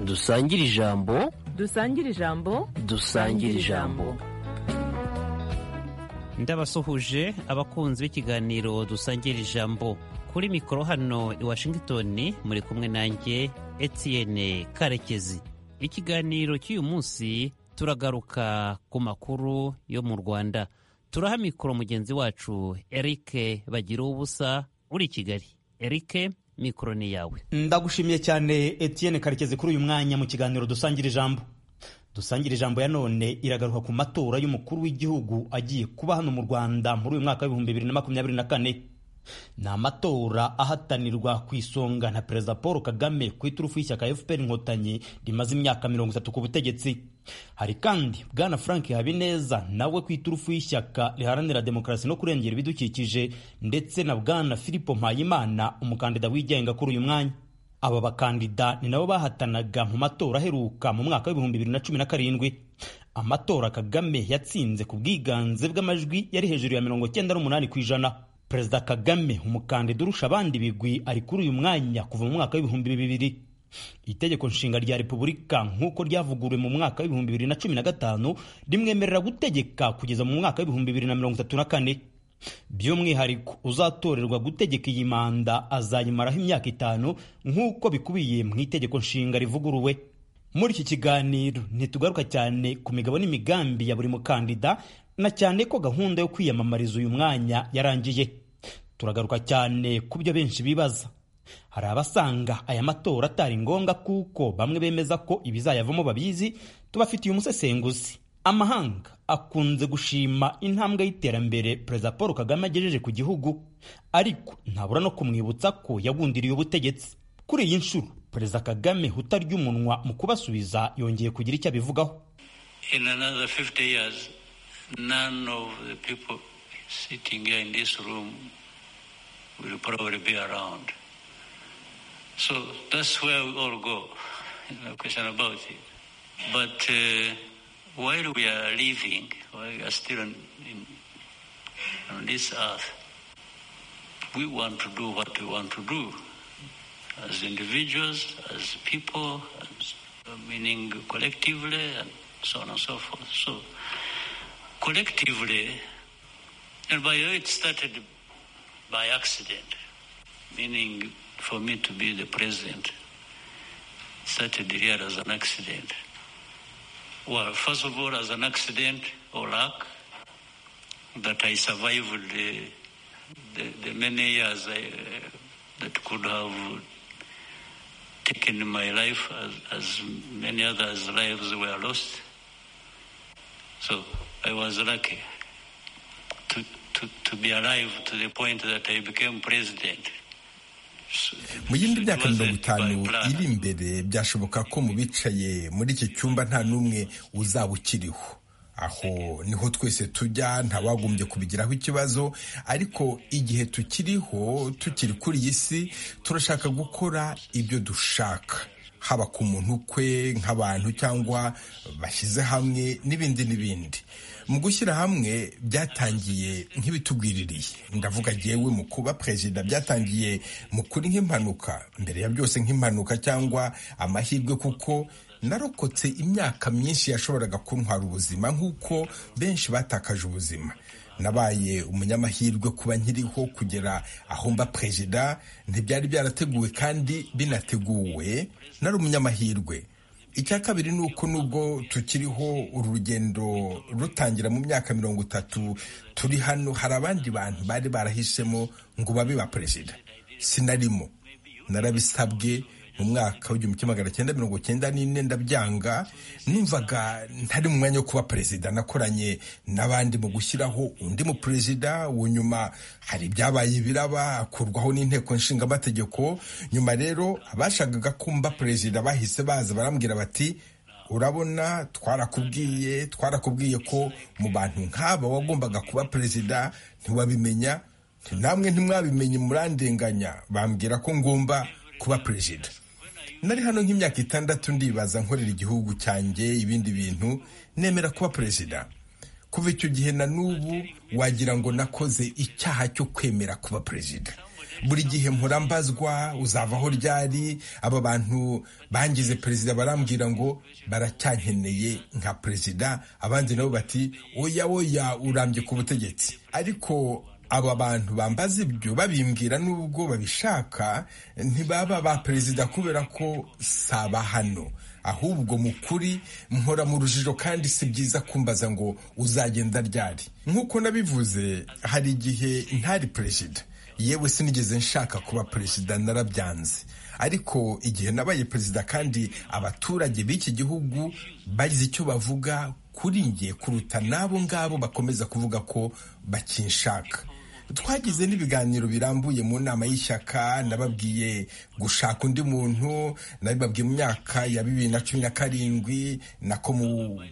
dusangire ijambo dusangire ijambo dusangire ijambo ndabasuhuje abakunzi b'ikiganiro dusangira ijambo kuri mikoro hano i washingitoni muri kumwe nanjye Etienne karekezi ikiganiro cy'uyu munsi turagaruka ku makuru yo mu rwanda turaha mikoro mugenzi wacu eric bagira ubusa uri i kigali eric mikoro ni yawe ndagushimiye cyane Etienne karekezi kuri uyu mwanya mu kiganiro dusangira ijambo dusangira ijambo ya none iragaruka ku matora y'umukuru w'igihugu agiye kuba hano mu rwanda muri uyu mwaka w'ibihumbi bibiri na makumyabiri na kane ni amatora ahatanirwa ku isonga na perezida paul kagame ku iturufu y'ishyaka fpr inkotanyi rimaze imyaka mirongo itatu ku butegetsi hari kandi bwana frank habineza nawe ku iturufu y'ishyaka riharanira demokarasi no kurengera ibidukikije ndetse na bwana filipo mpayimana umukandida wigenga kuri uyu mwanya aba bakandida ni nabo bahatanaga mu matora aheruka mu mwaka w'ibihumbi bibiri na cumi na karindwi amatora kagame yatsinze ku bwiganze bw'amajwi yari hejuru ya mirongo cyenda n'umunani ku ijana perezida kagame umukandida urusha abandi bigwi ari kuri uyu mwanya kuva mu mwaka w'ibihumbi bibiri itegeko nshinga rya repubulika nk'uko ryavuguruwe mu mwaka w'ibihumbi bibiri na cumi na gatanu rimwemerera gutegeka kugeza mu mwaka w'ibihumbi bibiri na mirongo itatu na kane by'umwihariko uzatorerwa gutegeka iyi manda azayimaraho imyaka itanu nk'uko bikubiye mu itegeko nshinga rivuguruwe muri iki kiganiro ntitugaruka cyane ku migabo n'imigambi ya buri mukandida na cyane ko gahunda yo kwiyamamariza uyu mwanya yarangiye turagaruka cyane ku byo benshi bibaza hari abasanga aya matora atari ngombwa kuko bamwe bemeza ko ibizayavamo babizi tubafitiye umusesenguzi amahanga akunze gushima intambwe y'iterambere perezida paul kagame agejeje ku gihugu ariko ntabura no kumwibutsa ko yagundiriye ubutegetsi kuri iyi nshuro perezida kagame utarya umunwa mu kubasubiza yongeye kugira icyo abivugaho So that's where we all go. No question about it. But uh, while we are living, while we are still on, in, on this earth, we want to do what we want to do as individuals, as people, as, meaning collectively, and so on and so forth. So, collectively, and by the way, it started by accident, meaning for me to be the president, it started here as an accident. Well, first of all, as an accident or luck, that I survived the, the, the many years I, uh, that could have taken my life as, as many others' lives were lost. So I was lucky to, to, to be alive to the point that I became president. mu yindi myaka mirongo itanu iri imbere byashoboka ko mu bicaye muri iki cyumba nta n'umwe uzaba ukiriho aho niho twese tujya ntawagombye kubigiraho ikibazo ariko igihe tukiriho tukiri kuri iyi si turashaka gukora ibyo dushaka haba ku muntu kwe nk'abantu cyangwa bashyize hamwe n'ibindi n'ibindi mu gushyira hamwe byatangiye nk'ibitugwiririye ndavuga yewe mu kuba perezida byatangiye mu kuri nk'impanuka mbere ya byose nk'impanuka cyangwa amahirwe kuko narokotse imyaka myinshi yashoboraga kuntwara ubuzima nk'uko benshi batakaje ubuzima nabaye umunyamahirwe kuba nkiriho kugera aho mba perezida ntibyari byarateguwe kandi binateguwe nari umunyamahirwe icya kabiri ni uko nubwo tukiriho uru rugendo rutangira mu myaka mirongo itatu turi hano hari abandi bantu bari barahisemo ngo babe ba perezida sinarimo narabisabwe mu mwaka w'igihumbi kimwe magana cyenda mirongo cyenda n'ine ndabyanga numvaga ntari mu mwanya wo kuba perezida nakoranye n'abandi mu gushyiraho undi mu perezida nyuma hari ibyabaye ibiraba akurwaho n'inteko nshingamategeko nyuma rero abashakaga kumva perezida bahise baza barambwira bati urabona twarakubwiye twarakubwiye ko mu bantu nk'aba wagombaga kuba perezida ntiwabimenya namwe ntimwabimenye murandenganya bambwira ko ngomba kuba perezida nari hano nk'imyaka itandatu ndibaza nkorera igihugu cyanjye ibindi bintu nemera kuba perezida kuva icyo gihe na n'ubu wagira ngo nakoze icyaha cyo kwemera kuba perezida buri gihe mpora mbazwa uzavaho ryari aba bantu bangize perezida barambwira ngo baracyankeneye nka perezida abandi nabo bati oya oya urambye ku butegetsi ariko aba bantu bambaza ibyo babimbwira n'ubwo babishaka ntibaba ba perezida kubera ko saba hano ahubwo mu kuri mpora mu rujijo kandi si byiza kumbaza ngo uzagenda ryari nk'uko nabivuze hari igihe ntari perezida yewe sinigeze nshaka kuba perezida narabyanze ariko igihe nabaye perezida kandi abaturage b'iki gihugu bagize icyo bavuga kuri nge kuruta n'abo ngabo bakomeza kuvuga ko bakinshaka twagize n'ibiganiro birambuye mu nama y'ishyaka nababwiye gushaka undi muntu nabibabwiye mu myaka ya bibiri na cumi na karindwi nako muri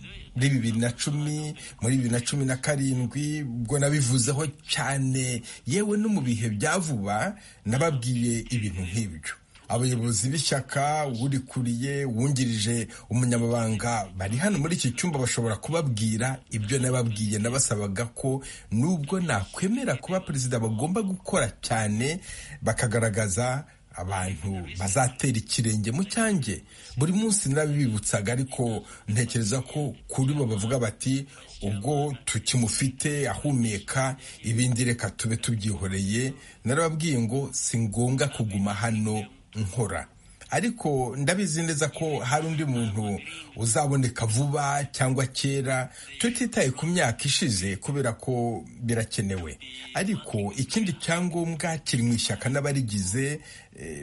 bibiri na cumi muri bibiri na cumi na karindwi ubwo nabivuzeho cyane yewe no mu bihe bya vuba nababwiye ibintu nk'ibyo abayobozi b'ishyaka urikuriye wungirije umunyamabanga bari hano muri iki cyumba bashobora kubabwira ibyo nababwiye nabasabaga ko nubwo nakwemera kuba perezida bagomba gukora cyane bakagaragaza abantu bazatera ikirenge mu cyanjye buri munsi narabibibutsaga ariko ntekereza ko kuri bo bavuga bati ubwo tukimufite ahumeka ibindi reka tube tubyihoreye narababwiye ngo si ngombwa kuguma hano nkora ariko ndabizi neza ko hari undi muntu uzaboneka vuba cyangwa kera tutitaye ku myaka ishize kubera ko birakenewe ariko ikindi cyangombwa kiri mu ishyaka n'abarigize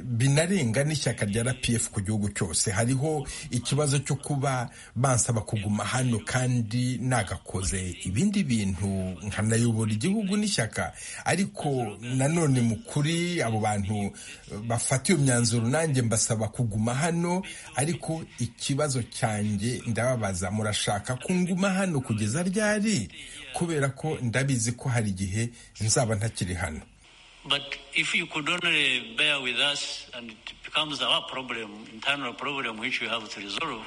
binarenga n'ishyaka rya rpf ku gihugu cyose hariho ikibazo cyo kuba bansaba kuguma hano kandi nagakoze ibindi bintu nkanayobora igihugu n'ishyaka ariko nanone mu kuri abo bantu bafata iyo myanzuro nanjye mbasaba kuguma hano ariko ikibazo cyanjye ndababaza murashaka kunguma hano kugeza ryari kubera ko ndabizi ko hari igihe nzaba ntakiri hano But if you could only bear with us and it becomes our problem, internal problem which we have to resolve,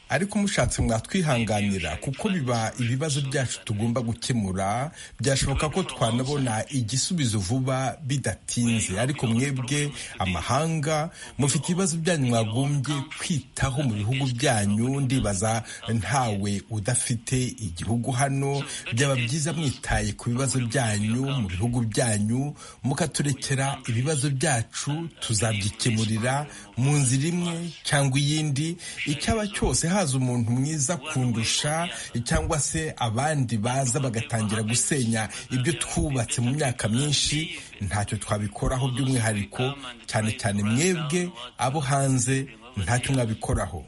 ariko mushatse mwatwihanganira kuko biba ibibazo byacu tugomba gukemura byashoboka ko twanabona igisubizo vuba bidatinze ariko mwebwe amahanga mufite ibibazo byanyu mwagombye kwitaho mu bihugu byanyu ndibaza ntawe udafite igihugu hano byaba byiza mwitaye ku bibazo byanyu mu bihugu byanyu mukaturekera ibibazo byacu tuzabyikemurira mu nzira imwe cyangwa iyindi icyaba cyose haza umuntu mwiza kundusha cyangwa se abandi baza bagatangira gusenya ibyo twubatse mu myaka myinshi ntacyo twabikoraho by'umwihariko cyane cyane mwebwe abo hanze ntacyo mwabikoraho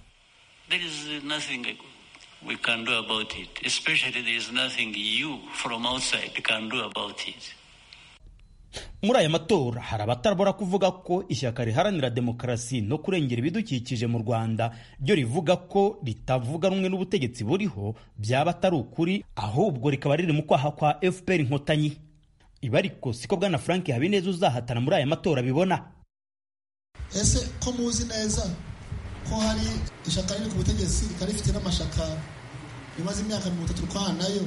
There is nothing we can do about it. Especially there is nothing you from outside can do about it. muri aya matora hari abatarabura kuvuga ko ishyaka riharanira demokarasi no kurengera ibidukikije mu rwanda ryo rivuga ko ritavuga rumwe n'ubutegetsi buriho byaba atari ukuri ahubwo rikaba riri mu kwaha kwa fpr inkotanyi ibi ariko siko bwana frank habineza uzahatana muri aya matora bibona ese ko muzi neza ko hari ishyaka riri ku butegetsi rikaba rifite n'amashaka rimaze imyaka mirongo itatu twana nayo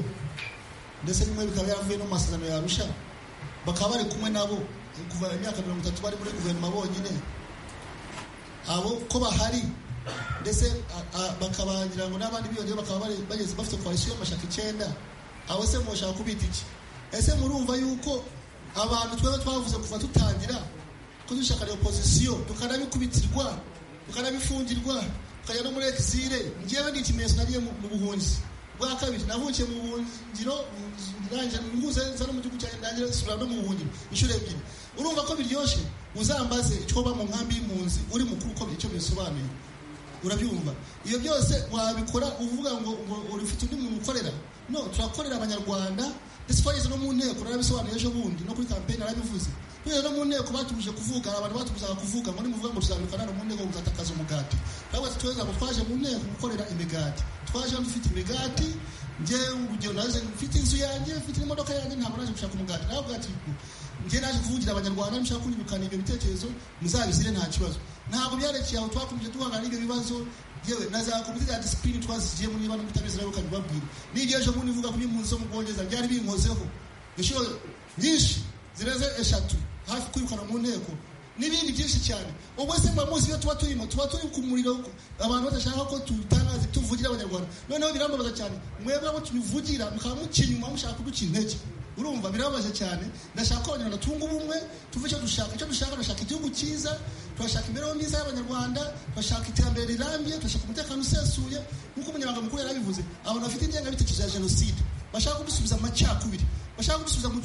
ndetse bimwe bikaba byaravuye no mu masezerano yarusha bakaba bari kumwe nabo kuva imyaka mirongo itatu bari muri guverinoma bonyine abo ko bahari ndetse bakabagira ngo n'abandi biyongeyeho bakaba bageze bafite koalisiyo y'amashaka icyenda abo se mushaka kubita iki ese murumva yuko abantu twaba twavuze kuva tutangira ko dushaka opozisiyo tukanabikubitirwa tukanabifungirwa tukajya no muri exile ngewe ni ikimenyetso nariye mu buhunzi bwa kabiri navukiye mu buhungiro nguze nza no mu gihugu cyanjye ndangira nsubira no mu buhungiro inshuro ebyiri urumva ko biryoshye uzambaze icyo uba mu nkambi y'impunzi uri mukuru ukomeye icyo bisobanuye urabyumva iyo byose wabikora uvuga ngo ufite undi muntu ukorera no turakorera abanyarwanda ndetse twageze no mu nteko narabisobanuye ejo bundi no kuri kampeyini narabivuze tugeze no mu nteko batuje kuvuga abantu batubuzaga kuvuga ngo nimuvuga ngo tuzabikora no mu nteko muzatakaza umugati ntabwo tweza ngo twaje mu nteko gukorera imigati twaje dufite imigati njyewe urugero naje mfite inzu yanjye mfite n'imodoka yanjye ntabwo naje gushaka umugati nawe ubwati njye naje kuvugira abanyarwanda nshaka kunyirukana ibyo bitekerezo muzabizire nta kibazo ntabwo byarekeye aho twakomeje duhangana n'ibyo bibazo yewe na za komite za disipurine twazigiye muri bano mutabizi rero ukabibabwira n'ibyo ejo bundi uvuga kuri impunzi zo mu bwongereza byari binkozeho inshuro nyinshi zirenze eshatu hafi kwirukana mu nteko n'ibindi byinshi cyane ubwo se mba munsi iyo tuba turimo tuba turi ku muriro abantu badashaka ko tubitangaze tuvugira abanyarwanda noneho birambabaza cyane mwebwe abo tubivugira mukaba mukinyuma mushaka kuducira intege urumva birababaje cyane ndashaka ko abanyarwanda tunga ubumwe tuve icyo dushaka icyo dushaka dushaka igihugu cyiza turashaka imibereho myiza y'abanyarwanda turashaka iterambere rirambye turashaka umutekano usesuye nk'uko umunyamabanga mukuru yarabivuze abantu bafite ingengabitekerezo ya jenoside bashaka kudusubiza mu macakubiri bashaka kudusubiza mu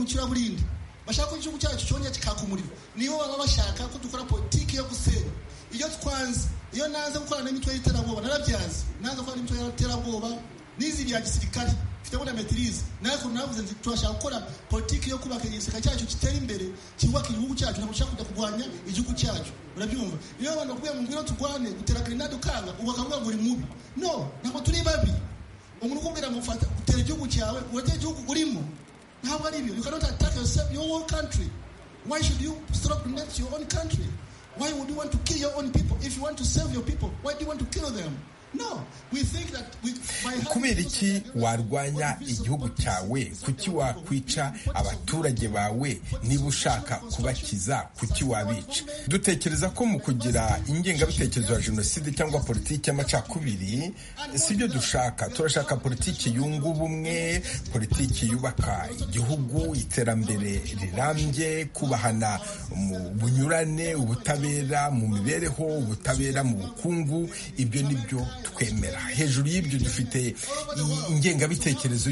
curaburindi bashaka ko igihugu cyacu cyongera kikaka umuriro nibo baba bashaka ko dukora politiki yo gusenya iyo twanze iyo nanze gukorana n'imitwe y'iterabwoba narabyanze nanze gukorana n'imitwe y'iterabwoba n'izi bya gisirikare mfitemo na metirize nawe ukuntu navuze nti turashaka gukora politiki yo kubaka igisirikare cyacu kitera imbere cyubaka igihugu cyacu ntabwo ushaka kujya kurwanya igihugu cyacu urabyumva iyo abantu bakubwiye mu ngwino turwane gutera grenade ukanga ubu bakavuga ngo uri mubi no ntabwo turi babi umuntu ukubwira ngo fata utera igihugu cyawe uratera igihugu urimo ntabwo ari ibyo you cannot attack yourself your own country why should you subordinate your own country why would you want to kill your own people if you want to save your people why do you want to kill them kubera iki warwanya igihugu cyawe kuki wakwica abaturage bawe niba ushaka kubakiza kuki wabica dutekereza ko mu kugira ingengabitekerezo ya jenoside cyangwa politiki y'amacakubiri si byo dushaka turashaka politiki yunga ubumwe politiki yubaka igihugu iterambere rirambye kubahana mu bunyurane ubutabera mu mibereho ubutabera mu bukungu ibyo ni byo twemera hejuru y'ibyo dufite ingengabitekerezo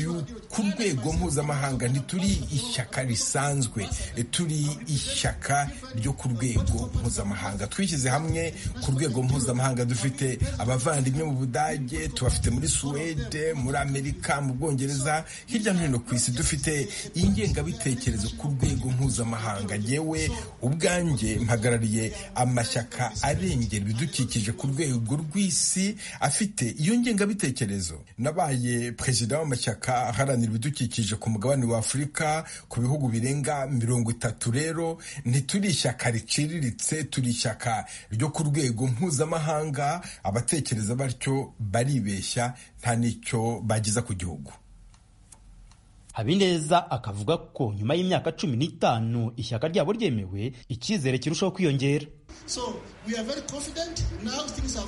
ku rwego mpuzamahanga ntituri ishyaka risanzwe turi ishyaka ryo ku rwego mpuzamahanga twishyize hamwe ku rwego mpuzamahanga dufite abavandimwe mu budage tubafite muri suwede muri amerika mu bwongereza hirya no hino ku isi dufite ingengabitekerezo ku rwego mpuzamahanga yewe ubwanjye mpagarariye amashyaka arengera ibidukikije ku rwego rw'isi afite iyo ngengabitekerezo nabaye perezida w'amashyaka aharanira ibidukikije ku mugabane wa afurika ku bihugu birenga mirongo itatu rero ntituri ishyaka riciriritse turi ishyaka ryo ku rwego mpuzamahanga abatekereza batyo baribeshya nta n'icyo bageza ku gihugu habineza akavuga ko nyuma y'imyaka cumi n'itanu ishyaka ryabo ryemewe icyizere kirushaho kwiyongera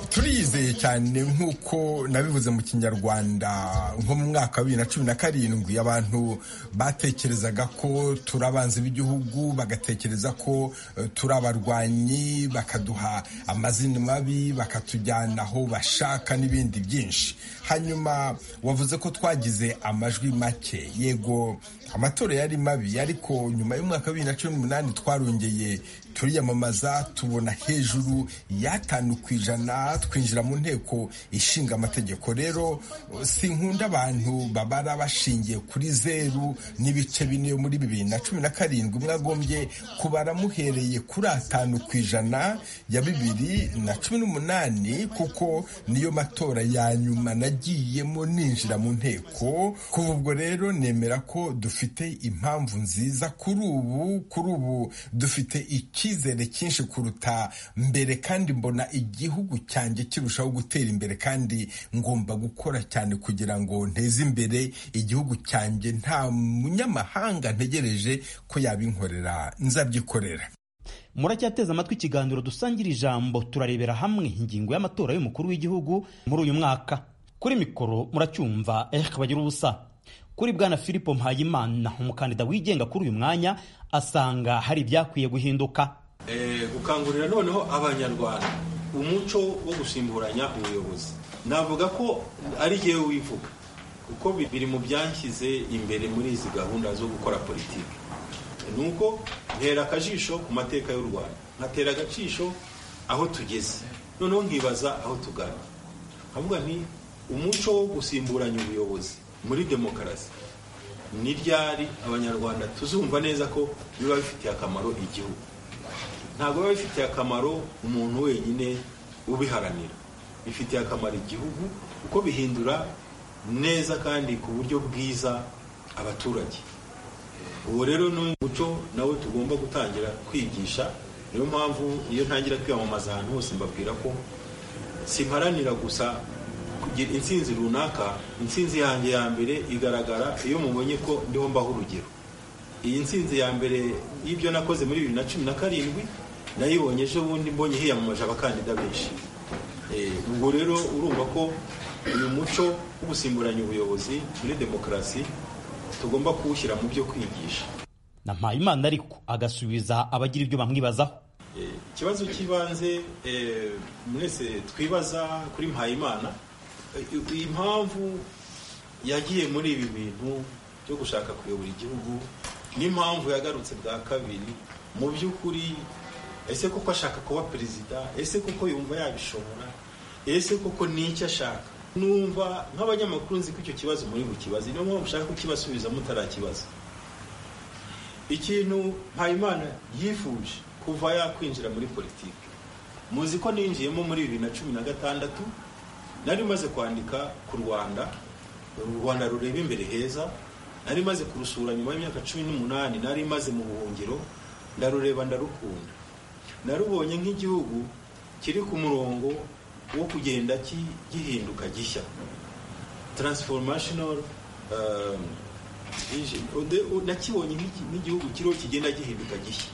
turiyizeye cyane nk'uko nabivuze mu kinyarwanda nko mu mwaka wa bibiri na cumi na karindwi abantu batekerezaga ko turi abanzi b'igihugu bagatekereza ko turi abarwanyi bakaduha amazina mabi bakatujyana aho bashaka n'ibindi byinshi hanyuma wavuze ko twagize amajwi make yego amatora yari mabi ariko nyuma y'umwaka wa bibiri na cumi n'umunani twarongeye turiyamamaza tubona hejuru y'atanu ku ijana twinjira mu nteko ishinga amategeko rero sinkunda abantu babara bashingiye kuri zeru n'ibice bine muri bibiri na cumi na karindwi mwagombye kubara muhereye kuri atanu ku ijana ya bibiri na cumi n'umunani kuko niyo matora ya nyuma nagiyemo ninjira mu nteko kuva ubwo rero nemera ko dufite impamvu nziza kuri ubu kuri ubu dufite iki icyizere cyinshi kuruta mbere kandi mbona igihugu cyanjye kirushaho gutera imbere kandi ngomba gukora cyane kugira ngo nteze imbere igihugu cyanjye nta munyamahanga ntegereje ko yabinkorera nzabyikorera muracyateze amatwi ikiganiro dusangira ijambo turarebera hamwe ingingo y'amatora y'umukuru w'igihugu muri uyu mwaka kuri mikoro muracyumva erike bagira ubusa kuri bwana philippe mpayimana umukandida wigenga kuri uyu mwanya asanga hari ibyakwiye guhinduka gukangurira noneho abanyarwanda umuco wo gusimburanya ubuyobozi navuga ko ari jyewe wivuga kuko biri mu byanshyize imbere muri izi gahunda zo gukora politiki ni uko ntera akajisho ku mateka y'u rwanda nkatera agacisho aho tugeze noneho nkibaza aho tugana nkavuga nti umuco wo gusimburanya ubuyobozi muri demokarasi ni ryari abanyarwanda tuzumva neza ko biba bifitiye akamaro igihugu ntabwo biba bifitiye akamaro umuntu wenyine ubiharanira bifitiye akamaro igihugu kuko bihindura neza kandi ku buryo bwiza abaturage uwo rero ni umuco nawe tugomba gutangira kwigisha niyo mpamvu iyo ntangira kwiyamamaza ahantu hose mbabwira ko simparanira gusa kugira insinzi runaka insinzi yanjye ya mbere igaragara iyo mubonye ko ndiho mbaho urugero iyi nsinzi ya mbere y'ibyo nakoze muri bibiri na cumi na karindwi nayibonye ejo bundi mbonye hiyamamaje abakandida benshi Eh, ubwo rero urumva ko uyu muco wo gusimburanya ubuyobozi muri demokarasi tugomba kuwushyira mu byo kwigisha na mpayimana ariko agasubiza abagira ibyo bamwibazaho Eh, ikibazo cy'ibanze eh, mwese twibaza kuri mpayimana eh, impamvu yagiye muri ibi bintu byo gushaka kuyobora igihugu n'impamvu yagarutse bwa kabiri mu by'ukuri ese koko ashaka kuba perezida ese koko yumva yabishobora ese koko n'icyo ashaka numva nk'abanyamakuru nzi ko icyo kibazo muri bukibaze niyo mpamvu ushaka kukibasubiza mutarakibaza ikintu mpayimana yifuje kuva yakwinjira muri politiki muzi ko ninjiyemo muri bibiri na cumi na gatandatu nari maze kwandika ku rwanda u rwanda rureba imbere heza nari maze kurusura nyuma y'imyaka cumi n'umunani nari maze mu buhungiro ndarureba ndarukunda narubonye nk'igihugu kiri ku murongo wo kugenda ki- gihinduka gishya transformational um, vision. Ude- u- nakibonye nk'iki- nk'igihugu kiriho kigenda gihinduka gishya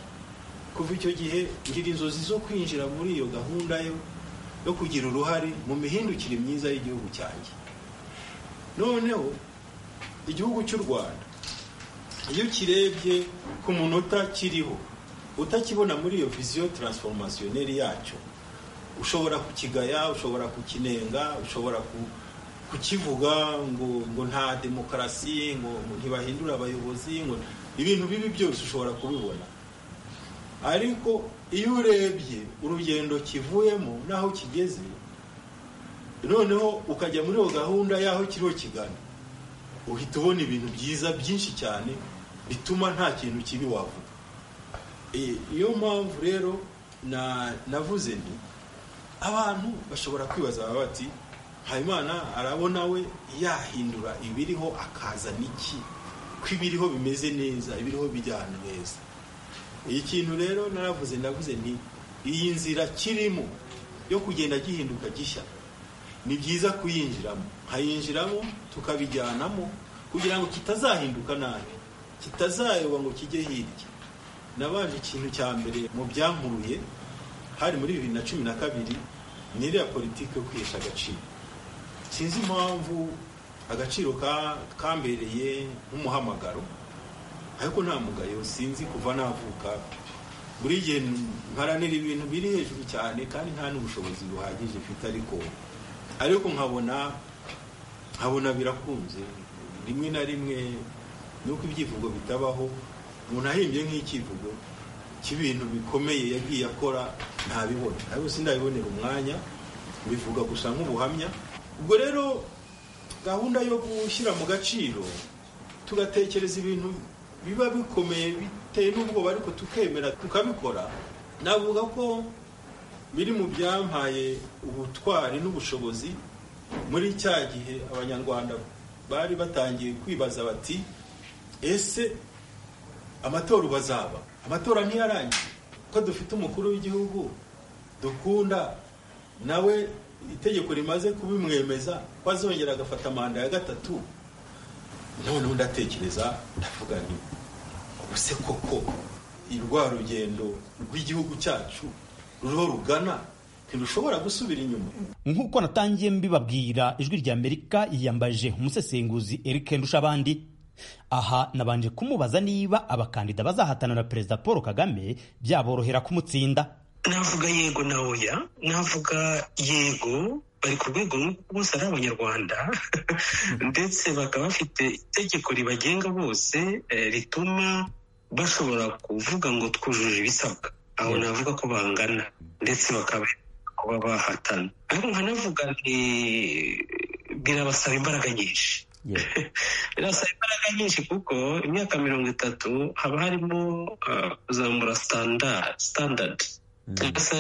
kuva icyo gihe ngira inzozi zo kwinjira muri iyo gahunda yo yo kugira uruhare mu mihindukire myiza y'igihugu cyanjye noneho igihugu cy'u rwanda iyo kirebye ku munota kiriho utakibona muri iyo viziyo taransiforomasiyo yacyo ushobora kukigaya ushobora kukinenga ushobora ku- kukivuga ngo ngo nta demokarasi ngo ngo ntibahindura abayobozi ngo ibintu bibi byose ushobora kubibona ariko iyo urebye urugendo kivuyemo n'aho kigeze noneho ukajya muri iyo gahunda y'aho kiriho kigana uhita ubona ibintu byiza byinshi cyane bituma nta kintu kibi wavuga Eh, iyo mpamvu rero na- navuze nti abantu bashobora kwibaza baba bati habimana arabona we yahindura ibiriho akazana iki ko ibiriho bimeze neza ibiriho bijya ahantu heza iyi kintu rero naravuze ndavuze nti iyi nzira kirimo yo kugenda gihinduka gishya ni byiza kuyinjiramo nkayinjiramo tukabijyanamo kugira ngo kitazahinduka nabi kitazayoba ngo kijye hirya nabanje ikintu cya mbere mu byankuruye hari muri bibiri na cumi na kabiri ni iriya politiki yo kwihesha agaciro sinzi impamvu agaciro ka- kambereye nk'umuhamagaro ariko nta mugayo sinzi kuva navuka buri gihe mparanira ibintu biri hejuru cyane kandi nta n'ubushobozi buhagije mfite ariko ariko nkabona nkabona birakunze rimwe na rimwe nuko ibyivugo bitabaho umuntu ahimbye nk'ikivugo cy'ibintu bikomeye yagiye akora ntabibone ariko sindabibonera umwanya bivuga gusa nk'ubuhamya ubwo rero gahunda yo gushyira mu gaciro tugatekereza ibintu biba bikomeye biteye n'ubwoba ariko tukemera tukabikora navuga ko biri mu byampaye ubutwari n'ubushobozi muri cya gihe abanyarwanda bari batangiye kwibaza bati ese amatora ubu azaba amatora ntiyarangiye ko dufite umukuru w'igihugu dukunda nawe itegeko rimaze kubimwemeza ko azongera agafata manda ya gatatu noneho ndatekereza ndavuga nti ubuse koko rwa rugendo rw'igihugu cyacu ruriho rugana ntirushobora gusubira inyuma nk'uko natangiye mbibabwira ijwi rya amerika yiyambaje umusesenguzi eric ndushabandi aha nabanje kumubaza niba abakandida bazahatana na perezida paul kagame byaborohera kumutsinda navuga yego na oya navuga yego bari ku rwego nk'uko bose ari abanyarwanda ndetse bakaba bafite itegeko ribagenga bose eh, rituma bashobora kuvuga ngo twujuje ibisabwa aho navuga ko bangana ndetse bakaba kuba bahatana ariko nkanavuga nti birabasaba imbaraga nyinshi birasa imbaraga nyinshi kuko imyaka mirongo itatu haba harimo uh, kuzamura standard standard cyangwa se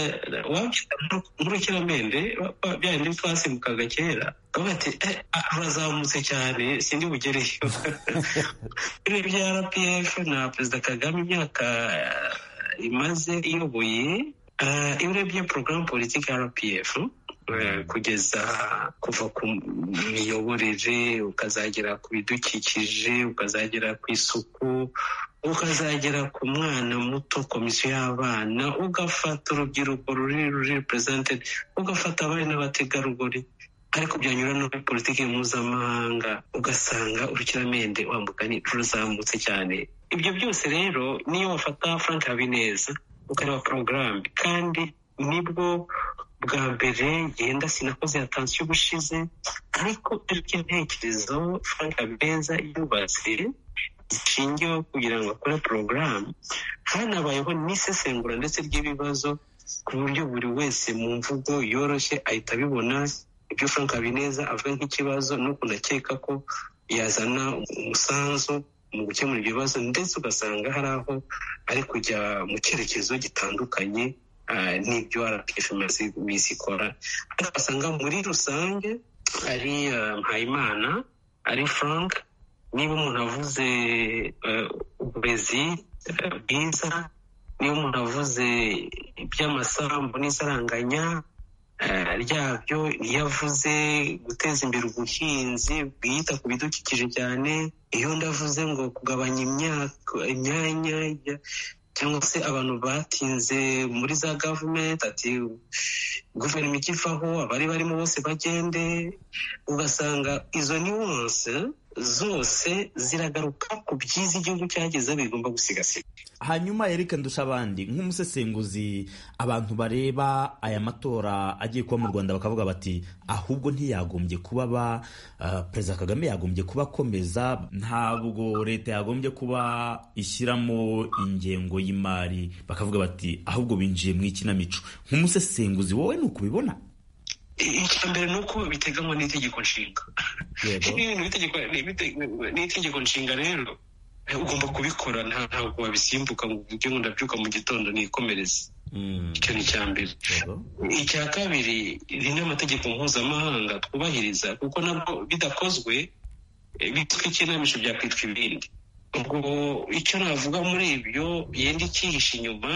wabyita nk'urukiramende ba- ba- bya bindi twasibukaga kera bavuga ati "Eh, ah, urazamutse cyane sindi bugereyo ibi bya rpf na perezida kagame imyaka uh, imaze iyoboye uh, iyo urebye porogaramu politiki ya rpf kugeza kuva ku miyoborere ukazagera ku bidukikije ukazagera ku isuku ukazagera ku mwana muto komisiyo y'abana ugafata urubyiruko ruri ruri repuresentedi ugafata abari n'abategarugori ariko byanyura no muri politiki mpuzamahanga ugasanga urukiramende wambuka ruzamutse cyane ibyo byose rero niyo wafata frank habineza ukareba porogaramu kandi nibwo bwa mbere yenda sinakoze yatansiyo ubushize ariko ibyo ntekerezo frank habineza yubatse zishingiyeho kugira ngo akore porogaramu hanabayeho n'isesengura ndetse ry'ibibazo ku buryo buri wese mu mvugo yoroshye ahita abibona ibyo frank habineza avuga nk'ikibazo nuko ndakeka ko yazana umusanzu mu gukemura ibyo bibazo ndetse ugasanga hari aho ari kujya mu cyerekezo gitandukanye n'ibyo rpfmazi bizikora ariko usanga muri rusange ari mpayimana ari frank niba umuntu avuze uburezi bwiza niba umuntu avuze iby'amasambu n'isaranganya ryabyo iyo avuze guteza imbere ubuhinzi bwita ku bidukikije cyane iyo ndavuze ngo kugabanya imyaka imyanya cyangwa se abantu batinze muri za gavumenti ati guverinoma ikivaho abari barimo bose bagende ugasanga izo niwonse zose ziragaruka ku byiza igihugu cyagezeho bigomba gusigasirwa hanyuma erike ndushabandi nk'umusesenguzi abantu bareba aya matora agiye kuba mu rwanda bakavuga bati ahubwo ntiyagombye kuba aba perezida kagame yagombye kuba akomeza ntabwo leta yagombye kuba ishyiramo ingengo y'imari bakavuga bati ahubwo binjiye mu ikinamico nk'umusesenguzi wowe ni ukubibona icya mbere ni uko biteganywa n'itegeko nshinga n'itegeko nshinga rero ugomba kubikora ntabwo wabisimbuka ngo uvuge ngo ndabyuka mu gitondo nikomereze icyo ni icya mbere icya kabiri ni n'amategeko mpuzamahanga twubahiriza kuko nabwo bidakozwe bitwa ikinamico byakwitwa ibindi ubwo icyo navuga muri ibyo yenda ikihishe inyuma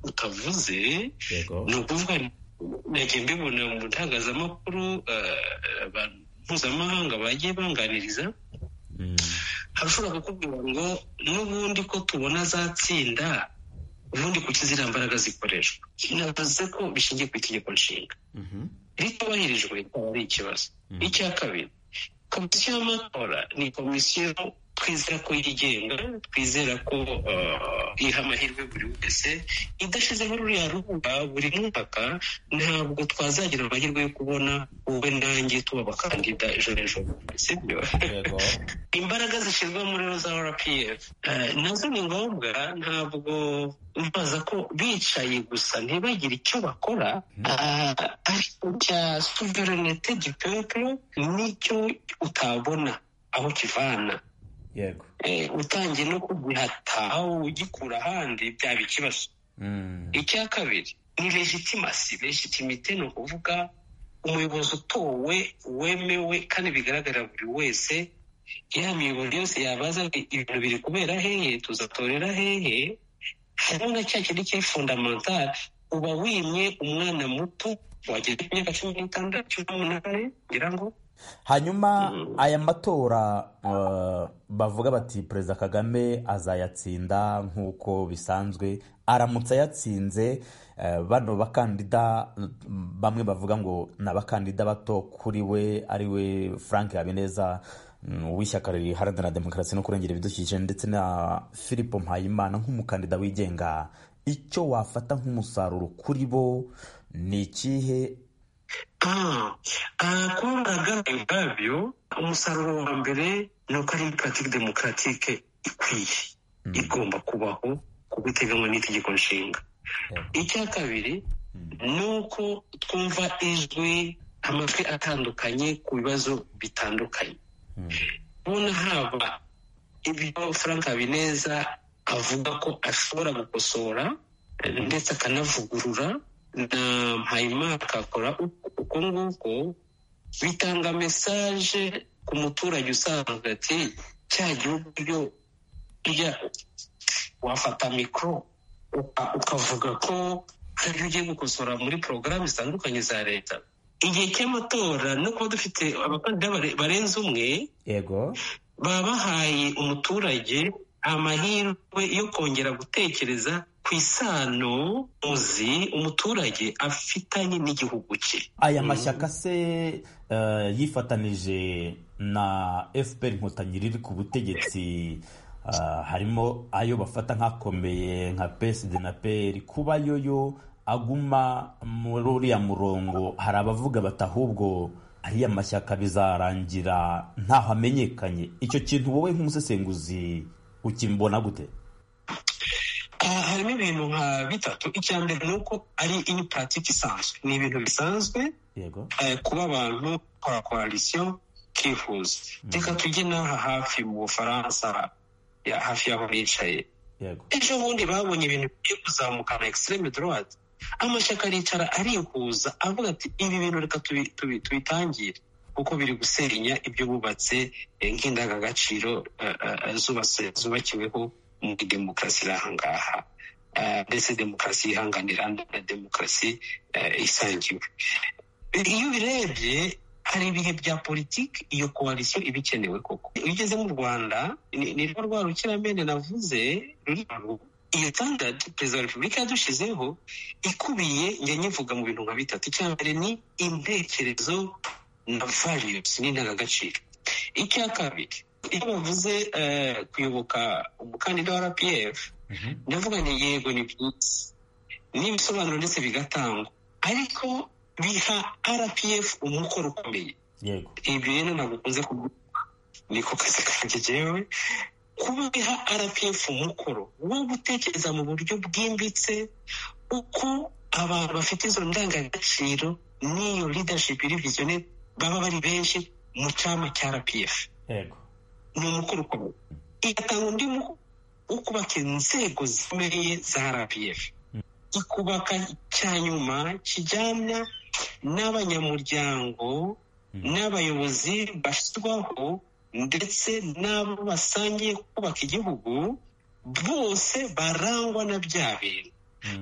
utavuze ni ukuvuga nagiye mbibona mu ntagazamakuru mpuzamahanga bagiye banganiriza hari ushobora kukubwira ngo n'ubundi ko tubona zatsinda ubundi kuki ziriya mbaraga zikoreshwa navuze ko bishingiye ku itegeko nshinga ritubahirijwe rikaba ari ikibazo icya kabiri komisiyo y'amatora ni komisiyo twizera ko yigenga twizera ko iha amahirwe buri wese idashyizeho ruriya rubuga buri mwaka ntabwo twazagira amahirwe yo kubona wowe nanjye tuba abakandida ejo n'ejo sibyo imbaraga zishyirwa muri za rpf nazo ni ngombwa ntabwo mbaza ko bicaye gusa ntibagire icyo bakora ariko cya suverenite gipepuro nicyo utabona aho kivana yego utangiye no kugihata aho ugikura ahandi byaba ikibazo icya kabiri ni legitimasi legitimite ni ukuvuga umuyobozi utowe wemewe kandi bigaragarira buri wese ya miyoboro yose yabaza ibintu biri kubera hehe tuzatorera hehe harimo na cya kindi cyari fundamentale uba wimye umwana muto wageze ku myaka cumi n'itandatu cumi n'umunani ngira ngo hanyuma aya matora bavuga bati perezida kagame azayatsinda nk'uko bisanzwe aramutse ayatsinze bano bakandida bamwe bavuga ngo ni abakandida bato kuri we ari we frank habineza w'ishyaka riharanira demokarasi no kurengera ibidukikije ndetse na philippe mpayimana nk'umukandida wigenga icyo wafata nk'umusaruro kuri bo ni ikihe kuba baragaragaye ubwabyo umusaruro wa mbere ni uko ari puratike demokaratike ikwiye igomba kubaho kuko iteganywa n'itegeko nshinga icya kabiri ni uko twumva ijwi amajwi atandukanye ku bibazo bitandukanye ubona haba ibyo frank habineza avuga ko ashobora gukosora ndetse akanavugurura na mpayimana akakora uko nguko bitanga mesaje ku muturage usanzwe ati cya gihugu byo ujya wafata mikoro ukavuga ko hari ibyo ugiye gukosora muri porogaramu zitandukanye za leta igihe cy'amatora no kuba dufite abakandida barenze umwe yego baba bahaye umuturage amahirwe yo kongera gutekereza ku isano muzi umuturage afitanye n'igihugu cye aya mashyaka se eh, yifatanije na fpr inkotanyi riri ku butegetsi ah, harimo ayo bafata nk'akomeye nka psd na pr kuba yoyo aguma muri uriya murongo hari abavuga bati ahubwo ariya mashyaka bizarangira ntaho amenyekanye icyo kintu wowe nk'umusesenguzi ukimbona gute Ah, harimo ibintu nka bitatu icya mbere ni uko ari ini paratike isanzwe ni ibintu bisanzwe yego eh, kuba abantu bakora koalisiyo kifuza reka tujye n'aha hafi mu bufaransa ya- hafi y'aho bicaye yego ejo bundi babonye ibintu bigiye kuzamukana egisiteme dorowadi amashyaka aricara arikuza avuga ati ibi bintu reka tubi- tubi- tubitangire kuko biri gusenya ibyo bubatse eh, nk'indangagaciro eh, eh, eh, zubatse- zubakiweho muri demokarasi iri aha ngaha Eh, mbese demokarasi yihanganira na demokarasi eh, isangiwe iyo ubirebye hari ibihe bya politiki iyo koalisiyo iba ikenewe koko iyo ugeze mu rwanda ni- ni rwo rwa rukiramende navuze ruri aho. iyo standard perezida wa repubulika yadushizeho ikubiye njya nyivuga mu bintu nka bitatu icya mbere ni intekerezo na values n'indangagaciro icya kabiri iyo bavuze eh, kuyoboka umukandida wa rpf ndavuga ni yego ni byiza n'ibisobanuro ndetse bigatangwa ariko biha rpf umukoro ukomeye yego ibyo rero ntabwo ukunze kuvuga niko kazi kanjye jewe kuba biha rpf umukoro wo gutekereza mu buryo bwimbitse uko abantu bafite izo ndangagaciro n'iyo leadership iri visionary baba bari benshi mu cyama cya rpf yego ni umukoro ukomeye igatanga undi mukoro wo kubaka inzego zikomeye za rpf ikubaka cya nyuma kijyana n'abanyamuryango n'abayobozi bashyirwaho ndetse n'abo basangiye kubaka igihugu bose barangwa na bya bintu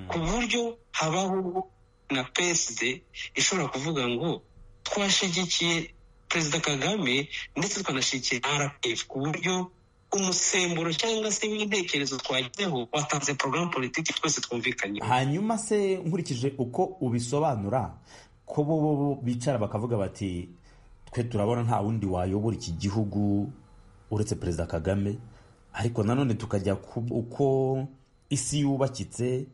ku buryo habaho na PSD ishobora kuvuga ngo twashyigikiye perezida kagame ndetse twanashyigikiye rpf ku buryo umusemburo cyangwa se w'intekerezo twagezeho watanze porogaramu politiki twese twumvikanyeho hanyuma se nkurikije uko ubisobanura ko bo bicara bakavuga bati twe turabona nta wundi wayobora iki gihugu uretse perezida kagame ariko nanone tukajya ku uko isi yubakitse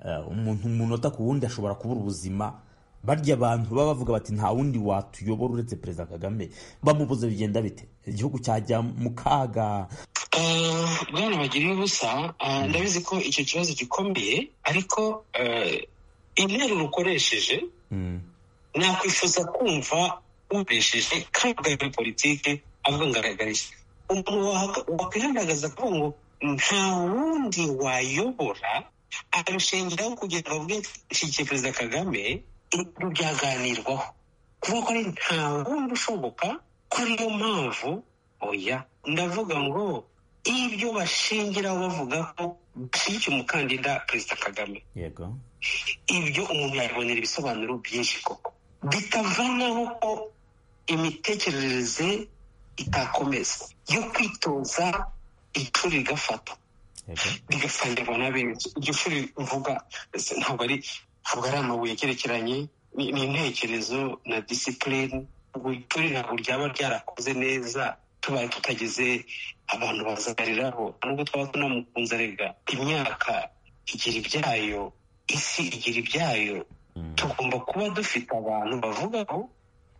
eh, umuntu umunota ku wundi ashobora kubura ubuzima barya abantu baba bavuga bati nta wundi watuyobora uretse perezida kagame bamubuze bigenda bite igihugu cyajya mu kaga Eh, bwana bagiriye ubusa eh, ndabizi ko icyo kibazo gikomeye ariko eh, interuro ukoresheje Mm, nakwifuza kumva ubesheje kandi ugaya muri politiki avuga ngo aragarije umuntu wahaga- wakwihandagaza kuvuga ngo nta wundi wayobora akarushingiraho kugira ngo avuge nshyigikiye perezida kagame ibyo byaganirwaho kuvuga ko ari nta wundi ushoboka ko ariyo mpamvu oya ndavuga ngo ibyo bashingiraho bavuga ko bashyigikiye umukandida perezida kagame yego ibyo umuntu yabonera ibisobanuro byinshi koko bitavanaho ko imitekerereze itakomeza yo kwitoza ishuri rigafata yego rigafungirwa na benshi iryo shuri mvuga ese ntabwo ari ntabwo ari amabuye agerekeranye ni ni intekerezo na disipurine ubwo ishuri ntabwo ryaba ryarakoze neza tubaye tutageze abantu bazagariraho nubwo twaba tunamukunze arega imyaka igira ibyayo isi igira ibyayo tugomba kuba dufite abantu bavugaho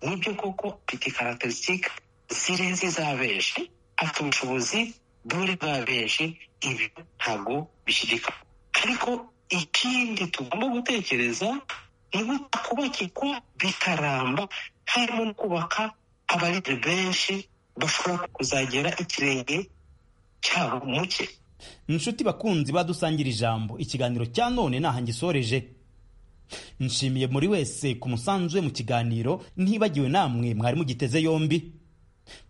nibyo koko mfite karacterisitike zirenze iz'abenshi afite ubushobozi bw'uri bw'abenshi ibi ntabwo bishyirika ariko ikindi tugomba gutekereza ni gute kubakirwa bitaramba harimo no kubaka abarere benshi bashobora kuzagera ikirenge cyabo mu cye inshuti bakunzi badusangira ijambo ikiganiro cya none ntaha ngisoreje nshimiye muri wese ku musanzu we mu kiganiro ntibagiwe namwe mwari mugiteze yombi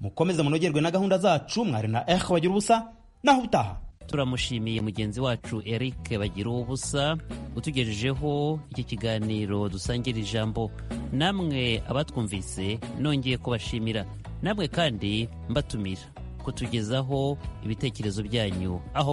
mukomeze munogerwe na gahunda zacu mwari na eho bagira ubusa naho utaha turamushimiye mugenzi wacu eric bagira ubusa utugejejeho iki kiganiro dusangira ijambo namwe abatwumvise nongeye kubashimira namwe kandi mbatumira kutugezaho ibitekerezo byanyu aho mu